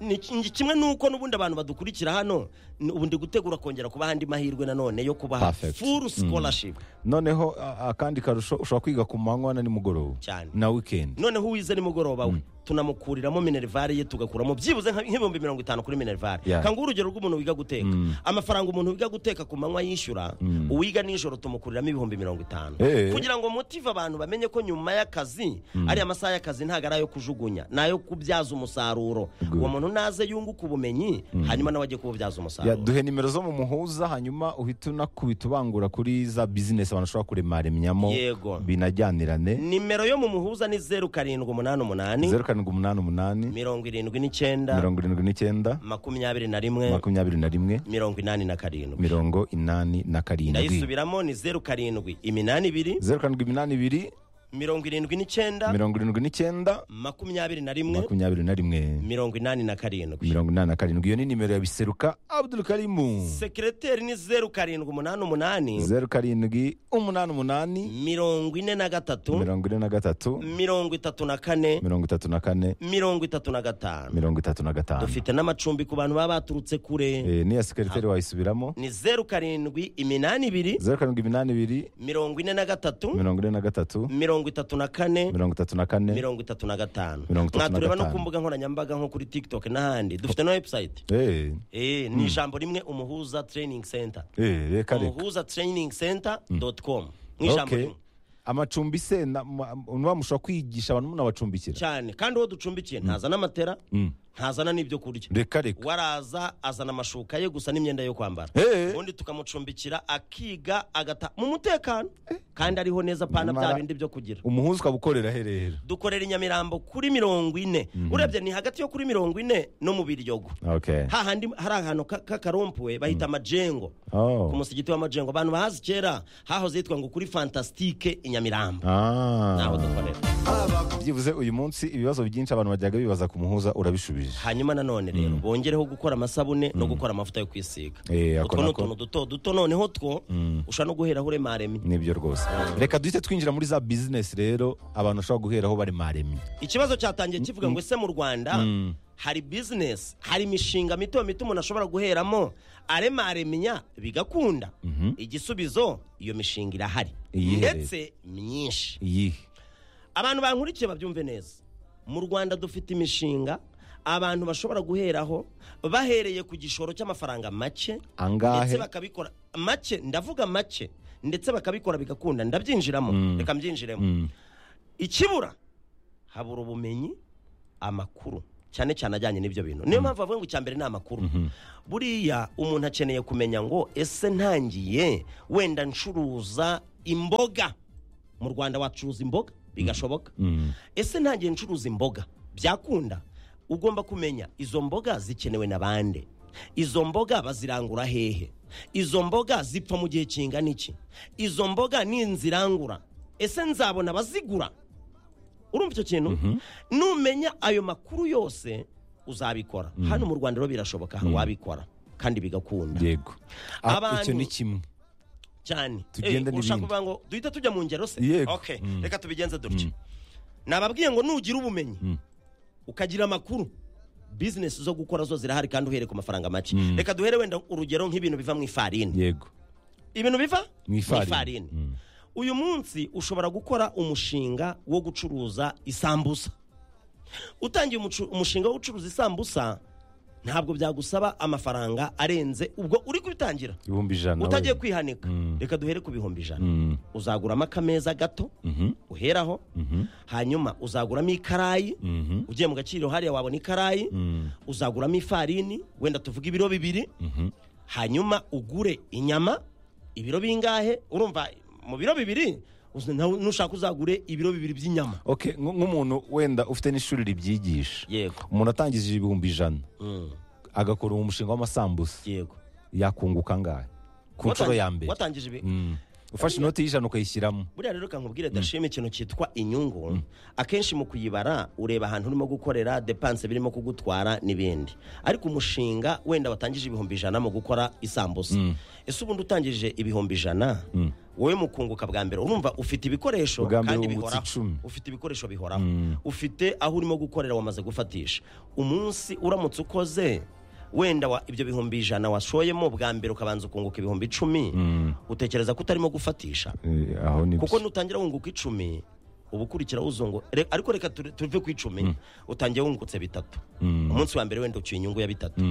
Ni ki- kimwe n'uko n'ubundi abantu badukurikira hano n- ubu ndi gutegura kongera kubaha andi mahirwe nanone yo kubaha Perfect. full scholarship noneho a- akandi karusho ushobora kwiga ku manywa na nimugoroba Cyane. na wikendi noneho uwize nimugoroba we tunamukuriramo minerivare ye tugakuramo byibuze nka- nk'ibihumbi mirongo itanu kuri minerivare Yeah. kanguha urugero rw'umuntu wiga guteka amafaranga umuntu wiga guteka ku manywa yishyura uwiga nijoro tumukuriramo ibihumbi mirongo itanu Eh. kugira ngo motive abantu bamenye ko nyuma y'akazi ari amasaha y'akazi ntabwo ari ayo kujugunya ni ayo kubyaza umusaruro Good. uwo muntu naze yunguka ubumenyi hanyuma nawe ajye kububyaza Ya, umusaruro duhe nimero zo mu muhuza hanyuma uhita unakubita ubangura kuri za bizinesi abantu bashobora kuremaremyamo Yego. binajyanirane nimero yo mu muhuza ni zeru karindwi umunani umunani zeru karindwi umunani umunani mirongo irindwi n'icyenda mirongo irindwi n'icyenda makumyabiri na rimwe makumyabiri na rimwe mirongo inani na karindwi mirongo inani na karindwi ndayisubiramo ni zeru karindwi iminani ibiri zeru karindwi iminani ibiri mirongo irindwi n'icyenda mirongo irindwi n'icyenda makumyabiri na rimwe makumyabiri na rimwe mirongo inani na karindwi mirongo inani na karindwi iyo ni nimero ya biseruka abdul karimu sekireteri ni zeru karindwi umunani umunani zeru karindwi umunani umunani mirongo ine na gatatu mirongo ine na gatatu mirongo itatu na kane mirongo itatu na kane mirongo itatu na gatanu mirongo itatu na gatanu dufite n'amacumbi ku bantu baba baturutse kure Eh, n'iya sekeriteri wayisubiramo ni zeru karindwi iminani ibiri zeru karindwi iminani ibiri mirongo ine na gatatu mirongo ine na gatatu mirongo itatu na kane mirongo itatu na kane mirongo itatu na gatanu Mirongo itatu na mwatureba no gatanu. ku mbuga nkoranyambaga nko kuri tiktok n'ahandi dufite na website Eh, Eh, ni ijambo rimwe umuhuza training center eh, reka reka umuhuza training center dot com ni ijambo Okay. rimwe amacumbi se na- ma- nuba mushobora kwigisha abantu munabacumbikira cyane kandi uwo ducumbikiye ntazana amatera ntazana n'ibyo kurya reka reka waraza azana amashuka ye gusa n'imyenda yo kwambara Eh. ubundi tukamucumbikira akiga agata mu mutekano kandi ariho neza pana bya Nyamara- bindi byo kugira umuhuza ukabukorera herera dukorera i nyamirambo kuri mirongo ine urebye ni hagati yo kuri mirongo ine no mu biryogo okay hahandi hari ahantu ka- k'akarompuwe bahita amajengo oh ku musigiti w'amajengo abantu bahazi kera hahoze hitwa ngo kuri fantasitike i nyamirambo ah naho dukorera byibuze uyu munsi ibibazo byinshi abantu bajyaga bibaza ku muhuza urabishubije birabujije hanyuma nanone rero bongereho gukora amasabune no gukora amavuta yo kwisiga Eh, ako utwo ni nako. utuntu duto duto noneho two ushobora no guheraho uremaremye nibyo rwose reka duhite twinjira muri za bizinesi rero abantu bashobora guheraho bari maremye ikibazo cyatangiye kivuga ngo ese mu rwanda hari bizinesi hari imishinga mito mito umuntu ashobora guheramo aremaremenya bigakunda igisubizo iyo mishinga irahari Iyihe ndetse myinshi iyihe abantu bankurikiye babyumve neza mu rwanda dufite imishinga abantu bashobora guheraho bahereye ku gishoro cy'amafaranga make Angahe? ndetse bakabikora make ndavuga make ndetse bakabikora bigakunda ndabyinjiramo reka mbyinjiremo ikibura habura ubumenyi amakuru cyane cyane ajyanye n'ibyo bintu niyo mpamvu bavuga ngo icya mbere ni amakuru buriya umuntu akeneye kumenya ngo ese ntangiye wenda ncuruza imboga mu rwanda wacuruza imboga bigashoboka ese ntangiye ncuruza imboga byakunda ugomba kumenya izo mboga zikenewe na bande izo mboga bazirangura hehe izo mboga zipfa mu gihe kingana iki izo mboga ni inzirangura ese nzabona abazigura urumva icyo kintu numenya ayo makuru yose uzabikora hano mu rwanda rero birashoboka wabikora kandi bigakunda yego Ah, Abantu- icyo ni kimwe cyane Tugende Eh, ushaka n'ibindi. kuvuga ngo duhita tujya mu ngero se Yego. Okay, reka tubigenze dutya nababwiye ngo nugira ubumenyi ukagira amakuru bizinesi zo gukora zo zirahari kandi uhereye ku mafaranga make reka duhere wenda urugero nk'ibintu biva mu ifarini yego ibintu biva Mu ifarini. Mm. uyu munsi ushobora gukora umushinga wo gucuruza isambusa utangiye umucu- umushinga wo gucuruza isambusa ntabwo byagusaba amafaranga arenze ubwo uri kubitangira ibihumbi ijana utagiye wenda. kwihanika reka duhere ku bihumbi ijana Mm. uzaguramo akameza gato uheraho hanyuma uzaguramo ikarayi Mhm. ugiye mu gaciro hariya wabona ikarayi Mm. uzaguramo ifarini wenda tuvuge ibiro bibiri hanyuma ugure inyama ibiro bingahe urumva mu biro bibiri uzi- nawe nushaka uzagure ibiro bibiri by'inyama Okay, nk- nk'umuntu wenda ufite n'ishuri ribyigisha yego umuntu atangije ibihumbi ijana agakora uwo mushinga w'amasambusa yego yakunguka angahe ku nshuro ya mbere watangije ibi Mm. ufashe inoti y'ijana ukayishyiramo buriya rero kankubwire dashima ikintu cyitwa inyungu akenshi mu kuyibara ureba ahantu urimo gukorera depanse birimo kugutwara n'ibindi ariko umushinga wenda watangije ibihumbi ijana mu gukora isambusa ese ubundi utangije ibihumbi ijana wowe mu kunguka bwa mbere urumva ufite ibikoresho Bwa mbere kandi wungutse bihoraho icumi. ufite ibikoresho bihoraho ufite aho urimo gukorera wamaze gufatisha umunsi uramutse ukoze wenda wa- ibyo bihumbi ijana washoyemo bwa mbere ukabanza ukunguka ibihumbi icumi utekereza ko utarimo gufatisha Eh, aho ni kuko nutangira wunguka icumi uba ukurikira wuzungu Re- ariko reka ture- tuve ku icumi utangiye wungutse bitatu umunsi wa mbere wenda ucyuye inyungu ya bitatu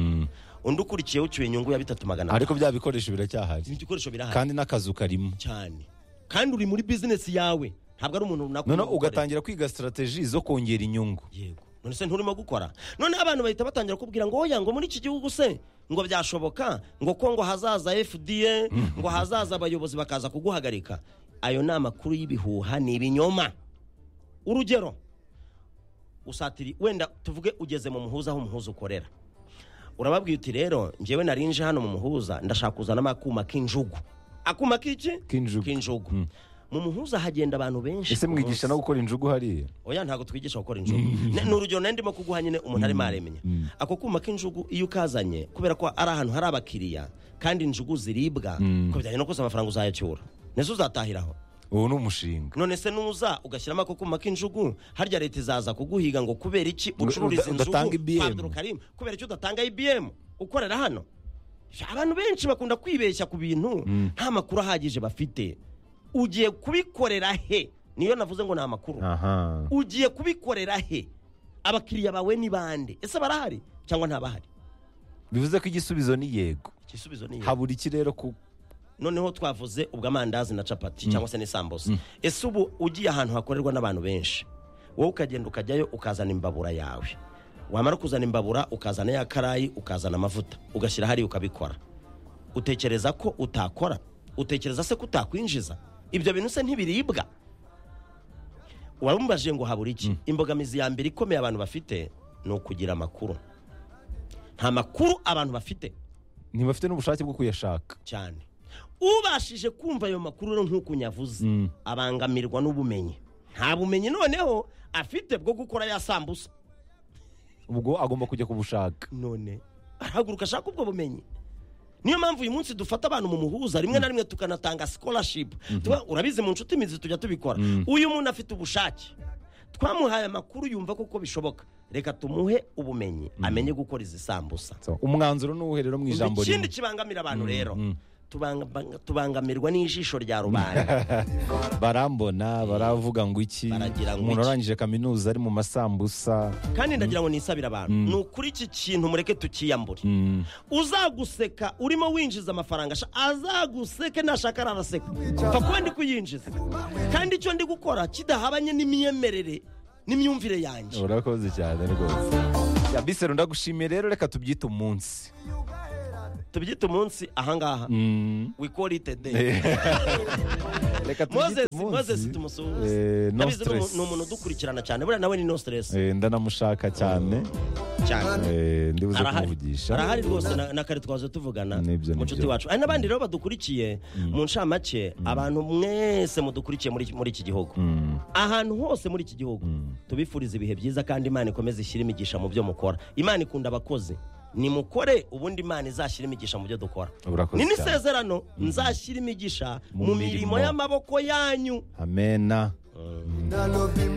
undi ukurikiye ucyuye inyungu ya bitatu magana atatu ariko bya bikoresho biracyahari igikoresho birahari kandi n'akazu karimo cyane kandi uri muri bizinesi yawe ntabwo ari umuntu runaka noneho urimo gukorera. ugatangira kwiga sitarateji zo kongera inyungu yego none se nturimo gukora none abantu bahita batangira kubwira ngo oya ngo muri iki gihugu se ngo byashoboka ngo ko ngo hazaza fda ngo hazaza abayobozi bakaza kuguhagarika ayo ni amakuru y'ibihuha ni ibinyoma urugero usatiri wenda tuvuge ugeze mu muhuza aho umuhuza ukorera urababwiye uti rero njyewe narinje hano mu muhuza ndashaka kuzanamo akuma k'injugu akuma k'iki K'injugu. mu muhuza hagenda abantu benshi ese mwigisha no gukora injugu hariya oya ntabwo twigisha gukora injugu Ne- ni urugero nari ndimo kuguha nyine umuntu arimo aremenya ako kuma k'injugu iyo ukazanye kubera ko ari ahantu hari abakiriya kandi injugu ziribwa ko bijyanye no kuza amafaranga uzayacyura nese uzatahiraho ubu ni umushinga none se nuza ugashyiramo ako kuma k'injugu harya leta izaza kuguhiga ngo kubera iki ucururiza uda- injugu udatanga IBM. kwa Abdul Karim, kubera iki udatanga ibm ukorera hano abantu benshi bakunda kwibeshya ku bintu nta makuru ahagije bafite ugiye kubikorera he niyo navuze ngo ni amakuru aha ugiye kubikorera he abakiriya bawe ni bande ese barahari cyangwa ntabahari bivuze ko igisubizo ni yego igisubizo ni yego. habura iki rero ku noneho twavuze ubwo amandazi na capati cyangwa se n'isambusa ese ubu ugiye ahantu hakorerwa n'abantu benshi wowe ukagenda ukajyayo ukazana imbabura yawe wamara kuzana imbabura ukazana ya karayi ukazana amavuta ugashyira hariya ukabikora utekereza ko utakora utekereza se ko utakwinjiza ibyo bintu se ntibiribwa wamubajije ngo habura iki imbogamizi ya mbere ikomeye abantu bafite ni ukugira amakuru nta makuru abantu bafite ntibafite n'ubushake bwo kuyashaka cyane ubashije kumva ayo makuru rero nk'uko unyavuze abangamirwa n'ubumenyi nta bumenyi noneho afite bwo gukora ya sambusa ubwo agomba kujya kubushaka none arahaguruka ashaka ubwo bumenyi niyo mpamvu uyu munsi dufata abantu mu muhuza rimwe na rimwe tukanatanga scholarship Tuba- urabizi mu nshuti imizi tujya tubikora uyu muntu afite ubushake twamuhaye amakuru yumva koko bishoboka reka tumuhe ubumenyi amenye gukora izi sambusa So, umwanzuro ni uwuhe rero mu ijambo ikindi rimwe kibangamira abantu rero tubanga- tubangamirwa n'ijisho rya rubanda barambona baravuga ngo iki Baragira ngo umuntu iki. arangije kaminuza ari mu masambusa kandi ndagira ngo nisabire abantu ni ukuri iki kintu mureke tukiyambure Mm. uzaguseka urimo winjiza amafaranga asha- azaguseke nashaka araraseka pfa kuba ndi kuyinjiza kandi icyo ndi gukora kidahabanye n'imyemerere n'imyumvire yanjye urakoze cyane rwose Ya, bisero ndagushimiye rero reka tubyite umunsi tubyite umunsi ahangaha Mm. we call it a day reka moses tubyite moses umunsi tumusuhuze Eh, no ndabizi ni umu- stress. ni umuntu udukurikirana cyane buriya nawe ni no stress Eh, ndanamushaka cyane cyane Eh, ndibuze arahari kumuvugisha arahari rwose na- na kare twaje tuvugana Nibyo, mu nshuti nibyo. wacu hari n'abandi rero badukurikiye mu ncamake abantu mwese mudukurikiye muri iki- muri iki gihugu Mm. ahantu hose muri iki gihugu tubifuriza ibihe byiza kandi imana ikomeze ishyire imigisha mu byo mukora imana ikunda abakozi nimukore ubundi imana izashyire imigisha mu byo dukora Urakoze ni cyane. n'isezerano nzashyira imigisha Mu mu mirimo. mirimo y'amaboko yanyu amena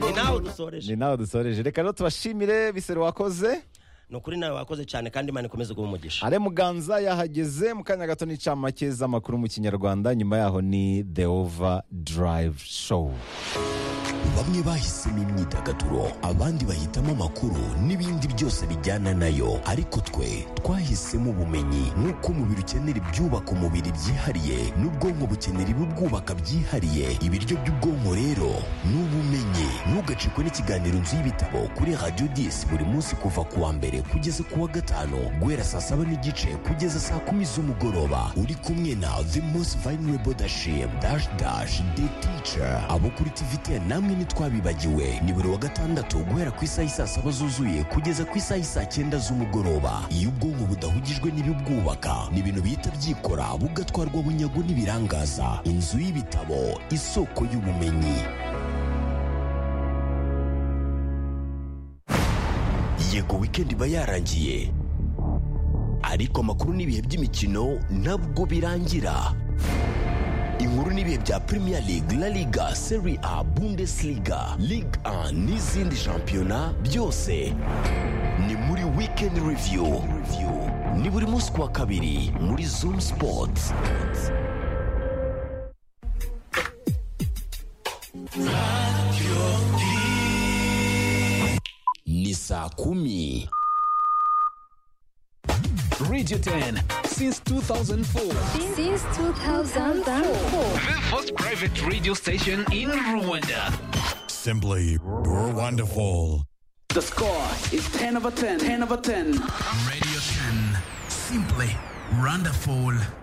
ni nawe dusoreje ni nawe dusoreje reka rero tubashimire bisero wakoze ni ukuri nawe wakoze cyane kandi imana ikomeze guha umugisha ale muganza yahageze mu kanya gato n'icamake z'amakuru mu kinyarwanda nyuma yaho ni the over drive show bamwe bahisemo imyidagaduro abandi bahitamo amakuru n'ibindi byose bijyana nayo ariko twe twahisemo ubumenyi nk'uko umubiri ukenera ibyubaka umubiri byihariye n'ubwonko bukenera ibibwubaka byihariye ibiryo by'ubwonko rero ni ubumenyi ntugacikwe n'ikiganiro nzu y'ibitabo kuri radiyo disi buri munsi kuva ku wa mbere kugeza ku wa gatanu guhera saa saba n'igice kugeza saa kumi z'umugoroba uri kumwe na the most vulnerable dashim dash dash the teacher abo kuri tvt namwe ntitwabibagiwe ni buri wa gatandatu guhera ku isaha isaa saba zuzuye kugeza ku isaha isaa cyenda z'umugoroba iyo ubwonko budahugijwe n'ibibwubaka ni ibintu bihita byikora bugatwarwa bunyago n'ibirangaza inzu y'ibitabo isoko y'ubumenyi yego weekend iba yarangiye ariko amakuru n'ibihe by'imikino ntabwo birangira inkuru n'ibihe bya premier league la liga serie a bundesliga ligue 1 n'izindi shampiyona byose ni muri weekend review ni buri munsi ku wa kabiri muri zoom sports ni saa kumi Radio 10 since 2004. Since 2004. The first private radio station in Rwanda. Simply, you're wonderful. The score is 10 over 10. 10 over 10. Radio 10. Simply wonderful.